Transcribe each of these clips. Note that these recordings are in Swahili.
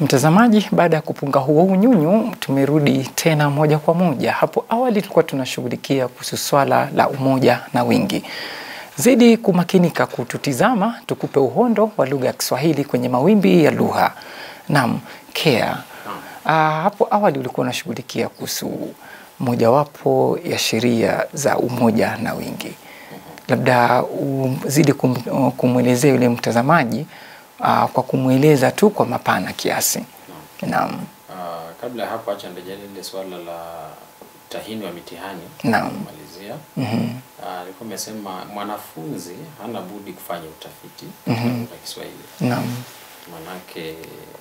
Mtazamaji, baada ya kupunga huo unyunyu, tumerudi tena moja kwa moja. Hapo awali tulikuwa tunashughulikia kuhusu swala la umoja na wingi. Zidi kumakinika kututizama, tukupe uhondo wa lugha ya Kiswahili kwenye mawimbi ya lugha. Naam, Kea, ah, hapo awali ulikuwa unashughulikia kuhusu mojawapo ya sheria za umoja na wingi. Labda uzidi kum, kumwelezea yule mtazamaji ah, kwa kumweleza tu kwa mapana kiasi. Naam, Ah, kabla ya hapo acha nirejele lile swala la utahini wa mitihani Naam. kumalizia. mhm, Ah, Alikuwa amesema mwanafunzi hana budi kufanya utafiti katika lugha ya Kiswahili. naam, Manake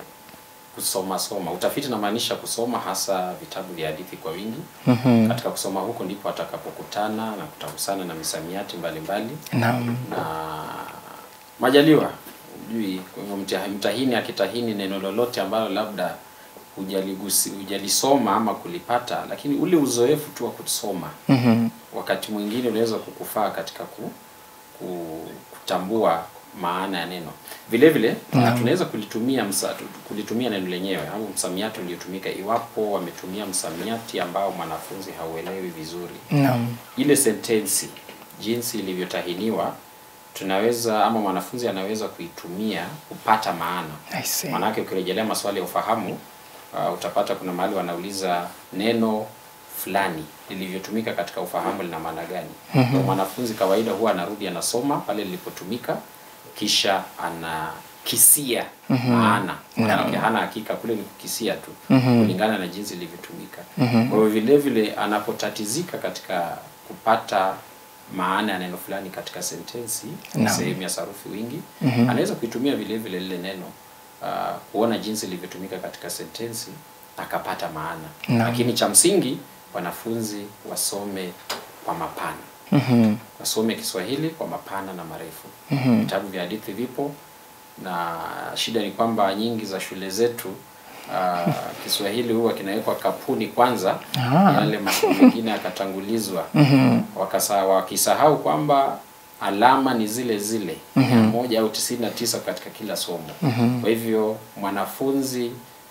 kusoma soma, utafiti namaanisha kusoma hasa vitabu vya hadithi kwa wingi. mhm, Katika kusoma huko ndipo atakapokutana na kutagusana na misamiati mbalimbali naam, na majaliwa hujui kwa hivyo mtia- mtahini akitahini neno lolote ambalo labda hujaligusi hujalisoma ama kulipata lakini ule uzoefu tu wa kusoma mhm, wakati mwingine unaweza kukufaa katika ku, ku, kutambua maana ya neno vile vile Naam. tunaweza kulitumia msa, kulitumia neno lenyewe au msamiati uliotumika iwapo wametumia msamiati ambao mwanafunzi hauelewi vizuri naam, ile sentensi jinsi ilivyotahiniwa tunaweza ama mwanafunzi anaweza kuitumia kupata maana I see. maanake ukirejelea maswali ya ufahamu uh, utapata kuna mahali wanauliza neno fulani lilivyotumika katika ufahamu lina maana gani mm mwanafunzi kawaida huwa anarudi anasoma pale lilipotumika kisha anakisia maana maanake hana hakika kule ni kukisia tu kulingana na jinsi ilivyotumika kwa hiyo vile vile anapotatizika katika kupata maana ya neno fulani katika sentensi Naam. sehemu ya sarufi wingi anaweza kuitumia vile vile lile neno uh, kuona jinsi ilivyotumika katika sentensi akapata maana Naam. lakini cha msingi wanafunzi wasome kwa mapana mhm, wasome Kiswahili kwa mapana na marefu. Mhm. Vitabu vya hadithi vipo, na shida ni kwamba nyingi za shule zetu uh, Kiswahili huwa kinawekwa kapuni kwanza, Ah. yale masomo mengine yakatangulizwa. mhm, Wakasa, wakisahau kwamba alama ni zile zile mia moja au tisini na tisa katika kila somo. Kwa hivyo mwanafunzi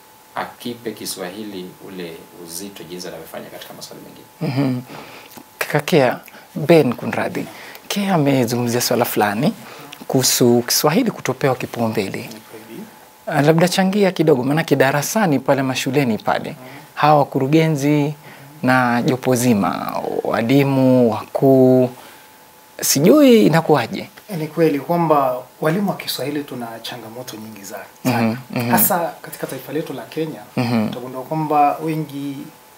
akipe Kiswahili ule uzito jinsi anavyofanya katika maswali mengine. mhm. Kaka Kea, Ben kunradhi, Kea amezungumzia swala fulani kuhusu Kiswahili kutopewa kipaumbele. Ah, labda changia kidogo, maanake darasani pale mashuleni pale hawa wakurugenzi na jopo zima, walimu wakuu, sijui inakuwaje. Ni kweli kwamba walimu wa Kiswahili tuna changamoto nyingi za- sana Mhm, mhm. hasa katika taifa letu la Kenya. Mhm. Utagundua kwamba wengi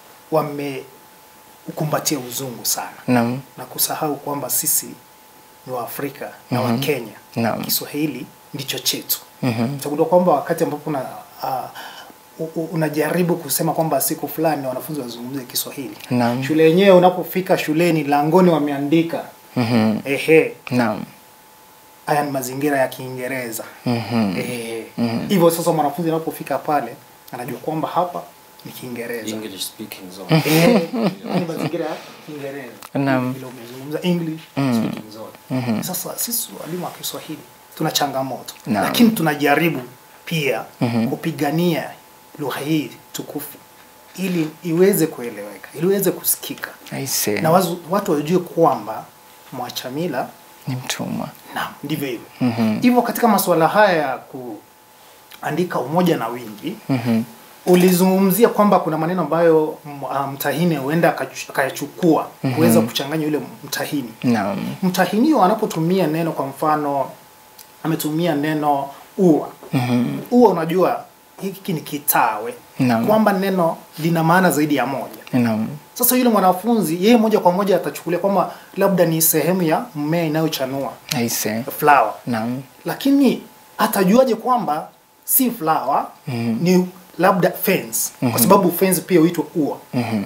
wameukumbatia uzungu sana Naam, na kusahau kwamba sisi ni Waafrika na Mhm. Wakenya. Naam. Kiswahili ndicho chetu. mhm, Utagundua kwamba wakati ambapo una, uh, u- u- unajaribu kusema kwamba siku fulani wanafunzi wazungumze Kiswahili, Naam. shule yenyewe unapofika shuleni langoni wameandika mhm, ehe, naam, haya ni mazingira ya Kiingereza. mhm, Eh, Mhm. hivyo sasa mwanafunzi anapofika pale anajua kwamba hapa ni Kiingereza. English speaking zone. Eh, ni mazingira ya Kiingereza. Naam. Vile umezungumza English Mm. speaking zone. Sasa sisi walimu wa Kiswahili tuna changamoto, Naam. lakini tunajaribu pia Mhm. kupigania lugha hii tukufu ili iweze kueleweka, ili iweze kusikika aise, na wazu, watu wajue kwamba mwachamila ni mtumwa. Naam, ndivyo hivyo. Mhm. Hivyo katika masuala haya ya kuandika umoja na wingi, Mhm, ulizungumzia kwamba kuna maneno ambayo m- ah, mtahini huenda akachu- akayachukua kuweza kuchanganya yule mtahini. naam, Mtahiniwa anapotumia neno, kwa mfano ametumia neno ua. mhm, Ua, unajua hiki ni kitawe, Naam. kwamba neno lina maana zaidi ya moja. naam, Sasa yule mwanafunzi yeye moja kwa moja atachukulia kwamba labda ni sehemu ya mmea inayochanua aise, flower naam, lakini atajuaje kwamba si flower Mhm. ni labda fence kwa sababu fence pia huitwa ua mhm,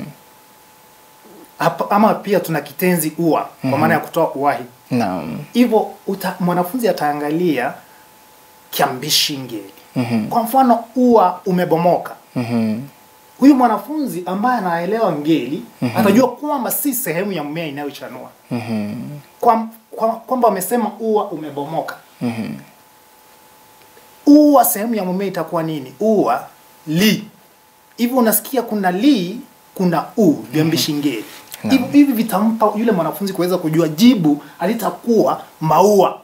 Hapa- ama pia tuna kitenzi ua kwa maana ya kutoa uwahi naam, hivyo uta- mwanafunzi ataangalia kiambishi ngeli mhm, kwa mfano ua umebomoka mhm, huyu mwanafunzi ambaye anaelewa ngeli atajua kwamba si sehemu ya mmea inayochanua mhm, kwamba kwa, kwamba wamesema ua umebomoka mhm, ua sehemu ya mmea itakuwa nini ua li hivyo unasikia kuna li kuna u viambishi ngeli hivi hivi vitampa yule mwanafunzi kuweza kujua jibu alitakuwa maua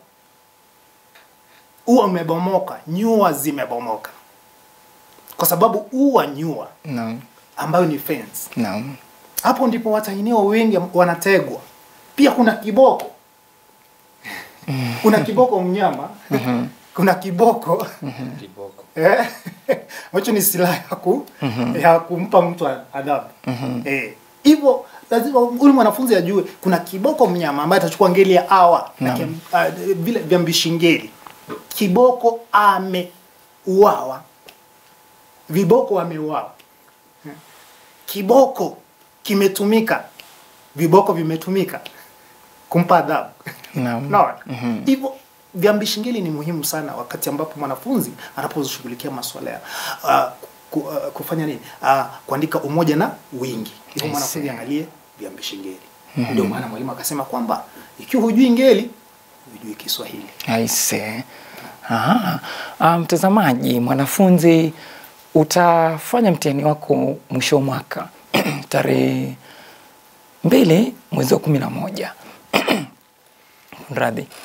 ua umebomoka nyua zimebomoka kwa sababu ua nyua Naam. ambayo ni fence Naam. hapo ndipo watahiniwa wengi wanategwa pia kuna kiboko kuna kiboko mnyama kuna kiboko Kiboko. eh, ambacho ni silaha ya, ku, ya kumpa mtu adhabu eh, hivyo lazima huyu mwanafunzi ajue kuna kiboko mnyama ambaye atachukua ngeli ya awa na Naam. kem- ah, vile viambishi ngeli kiboko ameuawa viboko wameuawa kiboko kimetumika viboko vimetumika kumpa adhabu Naam. Unaona? hivyo viambishi ngeli ni muhimu sana wakati ambapo mwanafunzi anaposhughulikia masuala ya uh, ku, uh, kufanya nini uh, kuandika umoja na wingi hivyo I mwanafunzi see. angalie viambishi ngeli ndio maana mwalimu akasema kwamba ikiwa hujui ngeli hujui kiswahili Aise. Aha. Ah, mtazamaji, mwanafunzi utafanya mtihani wako mwisho wa mwaka tarehe mbili mwezi wa kumi na moja radhi.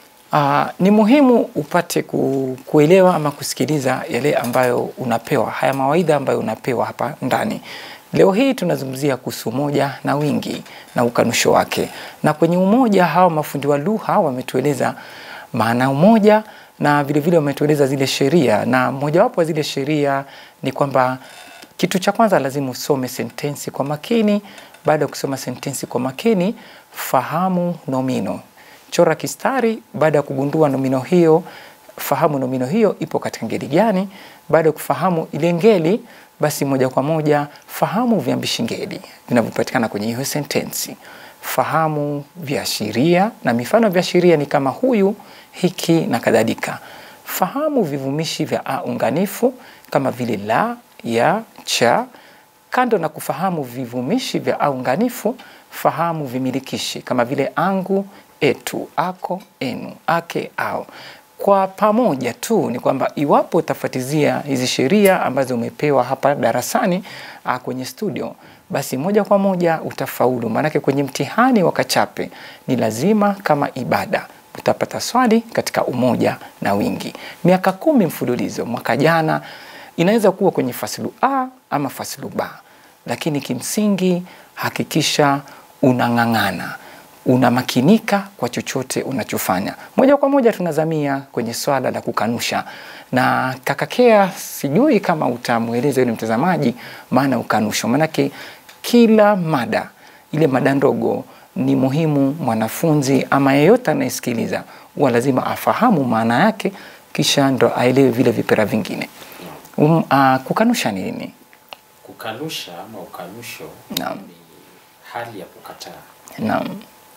Uh, ni muhimu upate ku, kuelewa ama kusikiliza yale ambayo unapewa, haya mawaidha ambayo unapewa hapa ndani. Leo hii tunazungumzia kuhusu umoja na wingi na ukanusho wake, na kwenye umoja hawa mafundi wa lugha wametueleza maana ya umoja na vilevile wametueleza zile sheria, na mojawapo wa zile sheria ni kwamba kitu cha kwanza lazima usome sentensi kwa makini. Baada ya kusoma sentensi kwa makini, fahamu nomino chora kistari. Baada ya kugundua nomino hiyo, fahamu nomino hiyo ipo katika ngeli gani. Baada ya kufahamu ile ngeli, basi moja kwa moja fahamu viambishi ngeli vinavyopatikana kwenye hiyo sentensi. Fahamu viashiria, na mifano ya viashiria ni kama huyu, hiki na kadhalika. Fahamu vivumishi vya a unganifu kama vile la, ya, cha. Kando na kufahamu vivumishi vya a unganifu, fahamu vimilikishi kama vile angu, etu, ako, enu, ake, ao. Kwa pamoja tu ni kwamba iwapo utafuatizia hizi sheria ambazo umepewa hapa darasani a, kwenye studio, basi moja kwa moja utafaulu. Maanake kwenye mtihani wa Kachape ni lazima kama ibada utapata swali katika umoja na wingi. Miaka kumi mfululizo, mwaka jana inaweza kuwa kwenye fasilu A ama fasilu B, lakini kimsingi hakikisha unang'ang'ana unamakinika kwa chochote unachofanya. Moja kwa moja tunazamia kwenye swala la kukanusha, na kakakea, sijui kama utamweleza yule mtazamaji maana ukanusho, maanake kila mada ile mada ndogo ni muhimu mwanafunzi ama yeyote anayesikiliza huwa lazima afahamu maana yake, kisha ndo aelewe vile vipera vingine. Um, uh, kukanusha ni nini? Kukanusha ama ukanusho Naam. ni hali ya kukataa, Naam,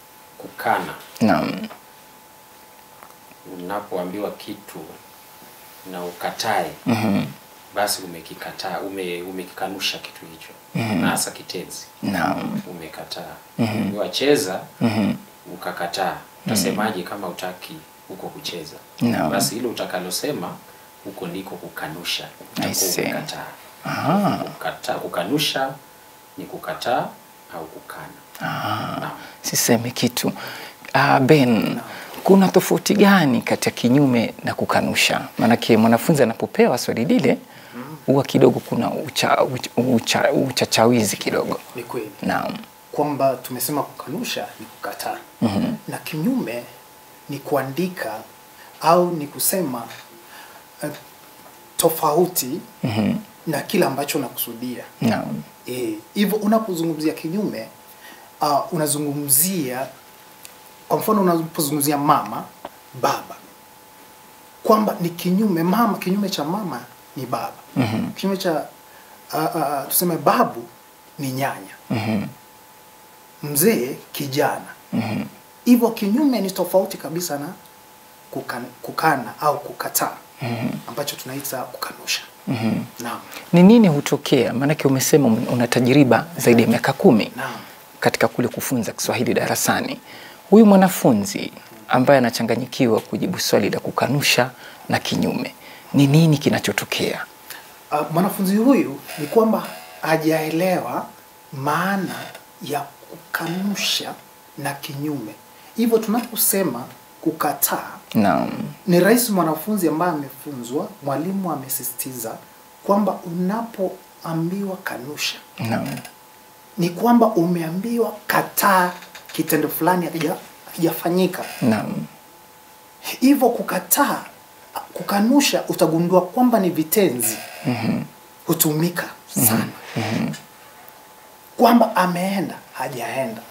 kukana. naam, Unapoambiwa kitu na ukatae, basi umekikataa, ume, umekikanusha kitu hicho, na hasa kitenzi naam, umekataa. Umeambiwa cheza, ukakataa, utasemaje kama utaki huko kucheza? Naam. Basi hilo utakalosema huko ndiko kukanusha, I utakuwa see. umekataa. Ah. Kukata, kukanusha ni kukataa au kukana. Ah, Naam. sisemi kitu. Ah, Ben, kuna tofauti gani kati ya kinyume na kukanusha? Maanake mwanafunzi anapopewa swali lile huwa kidogo kuna ucha, ucha, ucha, uchachawizi kidogo. ni kweli Naam, kwamba tumesema kukanusha ni kukataa na kinyume ni kuandika au ni kusema uh, tofauti na kile ambacho unakusudia naam, Eh, hivyo unapozungumzia kinyume uh, unazungumzia kwa mfano unapozungumzia mama baba kwamba ni kinyume mama kinyume cha mama ni baba mm-hmm. kinyume cha uh, uh, tuseme babu ni nyanya Mhm. mzee kijana Mhm. hivyo kinyume ni tofauti kabisa na kukan, kukana au kukataa ambacho tunaita kukanusha Mhm. naam Ni nini hutokea? Maanake umesema un- una tajriba zaidi ya miaka kumi naam katika kule kufunza Kiswahili darasani. Huyu mwanafunzi ambaye anachanganyikiwa kujibu swali la kukanusha na kinyume, ni nini kinachotokea? uh, mwanafunzi huyu ni kwamba hajaelewa maana ya kukanusha na kinyume. Hivyo tunaposema kukataa, Naam. ni rahisi mwanafunzi ambaye amefunzwa, mwalimu amesisitiza kwamba unapoambiwa kanusha Naam. ni kwamba umeambiwa kataa kitendo fulani hakija- hakijafanyika. Naam. Hivyo kukataa, kukanusha, utagundua kwamba ni vitenzi hutumika sana, kwamba ameenda, hajaenda,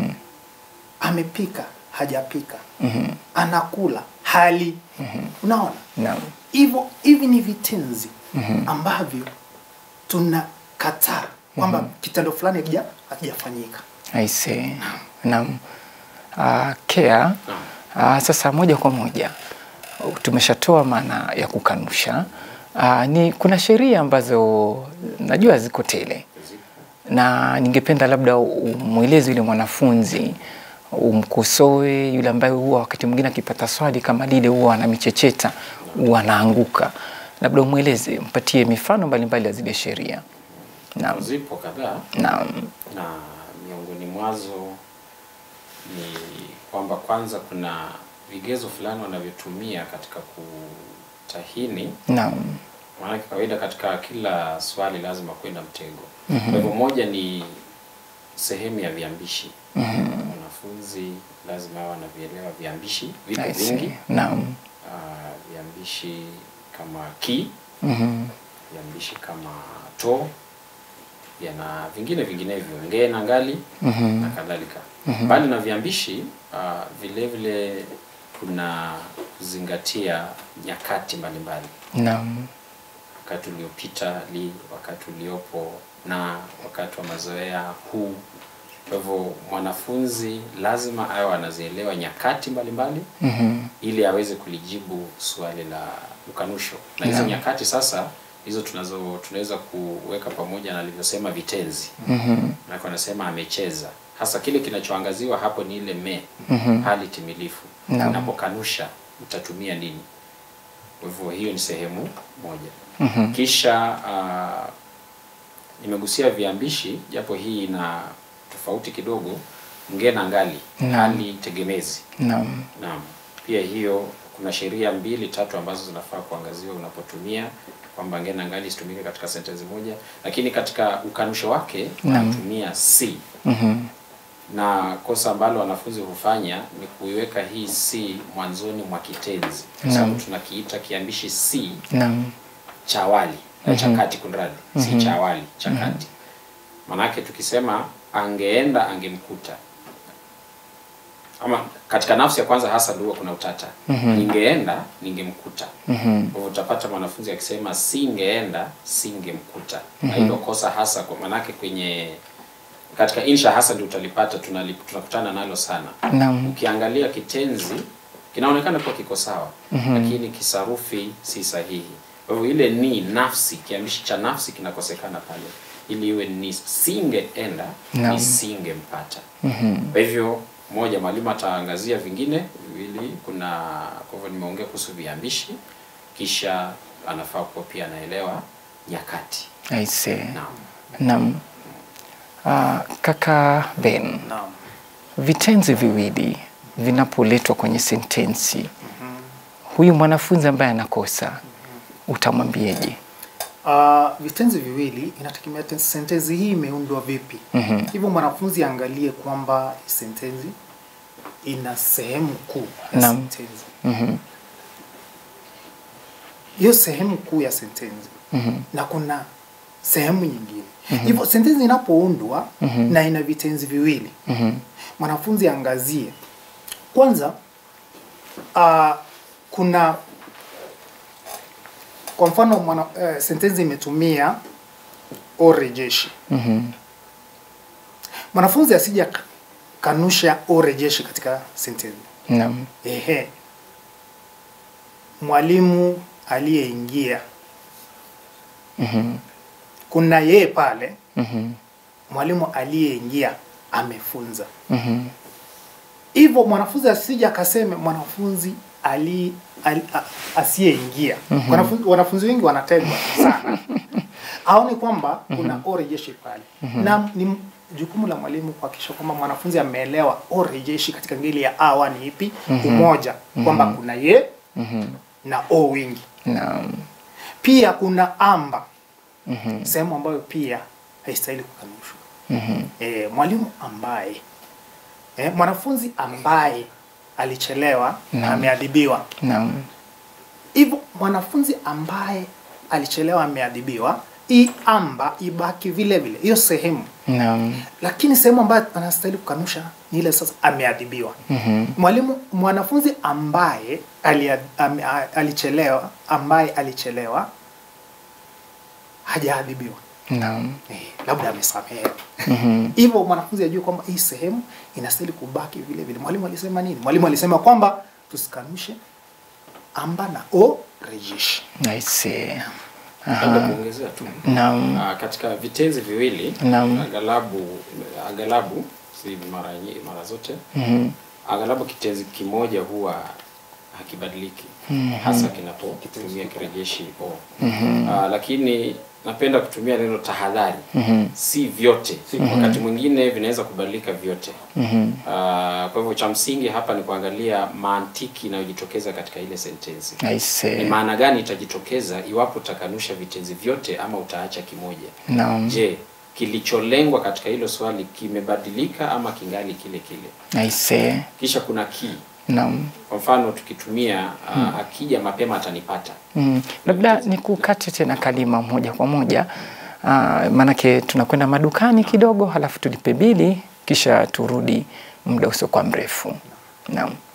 amepika, hajapika, anakula, hali. Unaona, Naam. hivyo hivi ni vitenzi ambavyo tunakataa kwamba kitendo fulani hakija- hakijafanyika. I see. Naam. Uh, Kea, uh, sasa moja kwa moja uh, tumeshatoa maana ya kukanusha. Uh, ni kuna sheria ambazo najua ziko tele na ningependa labda umweleze yule mwanafunzi umkosoe yule ambaye huwa wakati mwingine akipata swali kama lile huwa anamichecheta huwa anaanguka, labda umweleze, mpatie mifano mbalimbali ya zile sheria. Naam, Zipo kadhaa naam, na miongoni mwazo ni kwamba kwanza kuna vigezo fulani wanavyotumia katika kutahini naam, maanake kawaida katika kila swali lazima kwenda mtego. Kwa hivyo moja ni sehemu ya viambishi. Mwanafunzi lazima awe anavielewa viambishi, vipo I see. vingi. Naam, Ah, viambishi kama ki, mhm, viambishi kama to, yana vingine vinginevyo, ngee na ngali mhm, na kadhalika. Mbali na viambishi ah, vile vile kuna kuzingatia nyakati mbalimbali naam, wakati uliopita li, wakati uliopo na wakati wa mazoea huu. Kwa hivyo mwanafunzi lazima awe anazielewa nyakati mbalimbali mhm, ili aweze kulijibu swali la ukanusho. Na hizo Naam. nyakati sasa hizo tunazo tunaweza kuweka pamoja na alivyosema vitenzi. mhm, Na anasema amecheza. Hasa kile kinachoangaziwa hapo ni ile me, Mhm. hali timilifu. Naam. Unapokanusha utatumia nini? Kwa hivyo hiyo ni sehemu moja. mhm, Kisha uh, nimegusia viambishi, japo hii ina tofauti kidogo, nge na ngali, Naam. hali tegemezi. naam, Naam, pia hiyo kuna sheria mbili tatu ambazo zinafaa kuangaziwa unapotumia kwamba nge na ngali isitumike katika sentensi moja, lakini katika ukanusho wake Naam. anatumia si mhm, na kosa ambalo wanafunzi hufanya ni kuiweka hii si mwanzoni mwa kitenzi, kwa Naam. sababu tunakiita kiambishi si naam, cha awali na Mhm. cha kati, kunradhi, si cha awali, cha kati. Maanake tukisema angeenda angemkuta, ama katika nafsi ya kwanza hasa ndio kuna utata. Ningeenda ningemkuta. mhm, Kwa hivyo utapata mwanafunzi akisema singeenda singemkuta, na hilo kosa hasa kwa maanake kwenye katika insha hasa ndio utalipata, tunali- tunakutana nalo sana naam, ukiangalia kitenzi kinaonekana kuwa kiko sawa lakini kisarufi si sahihi. Kwa hivyo ile ni nafsi, kiambishi cha nafsi kinakosekana pale, ili iwe ni singeenda Naam. ni singempata. mhm, Kwa hivyo moja, mwalimu ataangazia vingine viwili. Kuna kwa hivyo nimeongea kuhusu viambishi, kisha anafaa kuwa pia anaelewa nyakati. I see. Naam. Naam. Ah, kaka Ben, Naam. vitenzi viwili vinapoletwa kwenye sentensi, huyu mwanafunzi ambaye anakosa utamwambieje? Uh, vitenzi viwili inategemea ten- sentensi hii imeundwa vipi. Mhm. Hivyo mwanafunzi aangalie kwamba hii sentensi ina sehemu kuu ya Naam. sentensi. Mhm, Hiyo sehemu kuu ya sentensi mhm, na kuna sehemu nyingine. Hivyo sentensi inapoundwa na ina vitenzi viwili, mhm, mwanafunzi aangazie kwanza, uh, kuna kwa mfano mwana, uh, sentensi imetumia orejeshi mhm, mwanafunzi asija ka- kanusha orejeshi katika sentensi. naam, Ehe, mwalimu aliyeingia, mhm, kuna yeye pale, mhm, mwalimu aliyeingia amefunza. mhm, Hivyo mwanafunzi asija akaseme mwanafunzi ali, ali, a- asiyeingia. Wanafunzi, wanafunzi wengi wanategwa sana aone kwamba kuna o rejeshi pale na ni jukumu la mwalimu kuhakikisha kwamba mwanafunzi ameelewa o rejeshi katika ngeli ya awa ni ipi umoja kwamba kuna ye na o wingi Naam. pia kuna amba sehemu ambayo pia haistahili kukanushwa e, mwalimu ambaye e, mwanafunzi ambaye alichelewa ameadhibiwa Naam. hivyo mwanafunzi ambaye alichelewa ameadhibiwa hii amba ibaki vile vile hiyo sehemu Naam. lakini sehemu ambayo anastahili kukanusha ni ile sasa ameadhibiwa mwalimu mwanafunzi ambaye alia, am, a- alichelewa ambaye alichelewa hajaadhibiwa Naam. eh, labda amesamehewa hivyo mwanafunzi ajue kwamba hii sehemu inastahili kubaki vile vile mwalimu alisema nini mwalimu alisema kwamba tusikanushe amba na o rejeshi I see. Labda kuongezea tu Naam. Ah, katika vitenzi viwili Naam. aghalabu aghalabu si mara nyi- mara zote Mhm. aghalabu kitenzi kimoja huwa hakibadiliki hasa kinapotumia kirejeshi o Ah, lakini napenda kutumia neno tahadhari si vyote wakati mwingine vinaweza kubadilika vyote Ah, kwa hivyo cha msingi hapa ni kuangalia mantiki inayojitokeza katika ile sentensi I ni see. maana gani itajitokeza iwapo utakanusha vitenzi vyote ama utaacha kimoja Naam. je kilicholengwa katika hilo swali kimebadilika ama kingali kile kile I see. kisha kuna ki Naam. kwa mfano tukitumia uh, akija mapema atanipata Mm. Labda nikukate tena kalima moja kwa moja. Uh, maanake tunakwenda madukani kidogo, halafu tulipe bili, kisha turudi muda usiokuwa mrefu. Naam.